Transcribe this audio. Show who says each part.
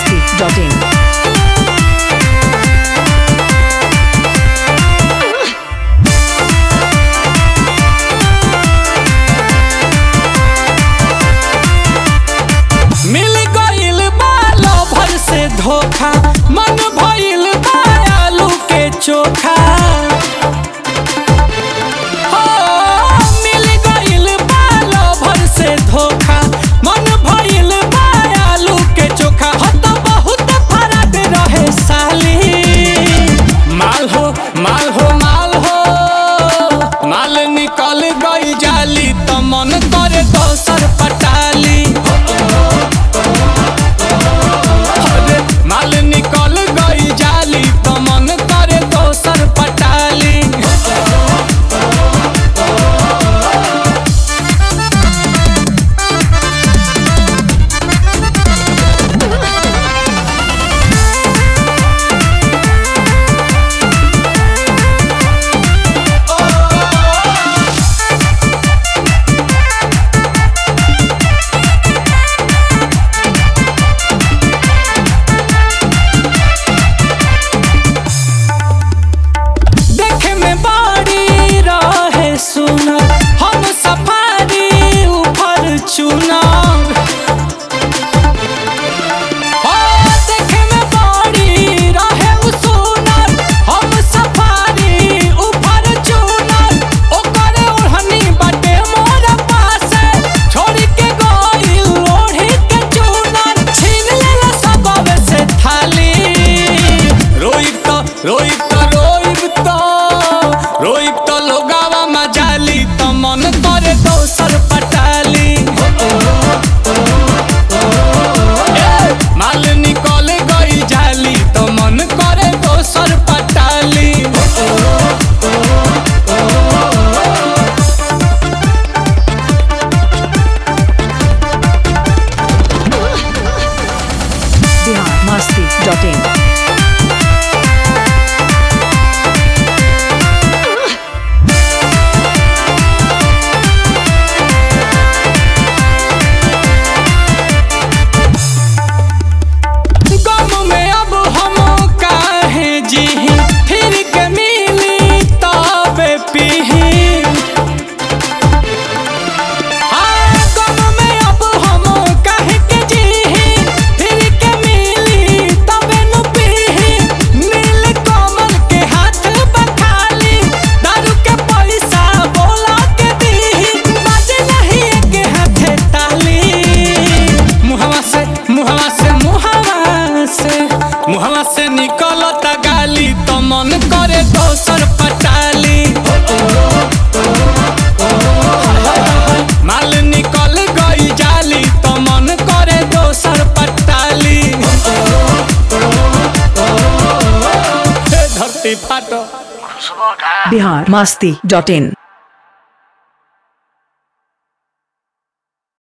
Speaker 1: masti.in.
Speaker 2: मिल गइल बा lover से धोखा मन भइल बा आलू के चोखा हो, मिल गइल बा लभर से धोखा मन भइल बा आलू के चोखा हो त बहुत फरक रहे साली माल हो माल हो माल हो माल निकल गई जाली त मन करे दोसर पटाली अरे माल निकल गई जाली तो मन करे दोसर पटाली देखे में बाड़ी रहे सुनर हम सफारी ऊपर चुनर हो, देखे में बाड़ी रहे उ सुनर, हम सफारी ऊपर चुनर। ओकर ओढ़नी बाटे मोर पासे, छोड़ के गइल ओढ़ी के चुनर। छीन लेला सबवे से थाली रोइब तो रोइब तो रोइब तो रोइब तो लोगावा मजाली तो मन करे दोसर पटाली ए, माल निकल गई जाली तो मन करे दोसर पटाली
Speaker 1: Bihar masti.in.
Speaker 2: गम में अब हम काहे जीही फिर के मिली तबे पीही हाँ, गम में अब हम काहे के जीही फिर के मिली तबे नु पीही नील कमल के हाथ बखाली दारू के पैसा बोला के दीही बाजे नहीं के हाथे ताली मुहवा से मुहवा से मुहवा से मुहवा से निकलता गाली तो मन करे दोसर पटाली माल निकल गई जाली तो मन करे दोसर पटाली हे धरती फाटो
Speaker 1: Bihar masti.in.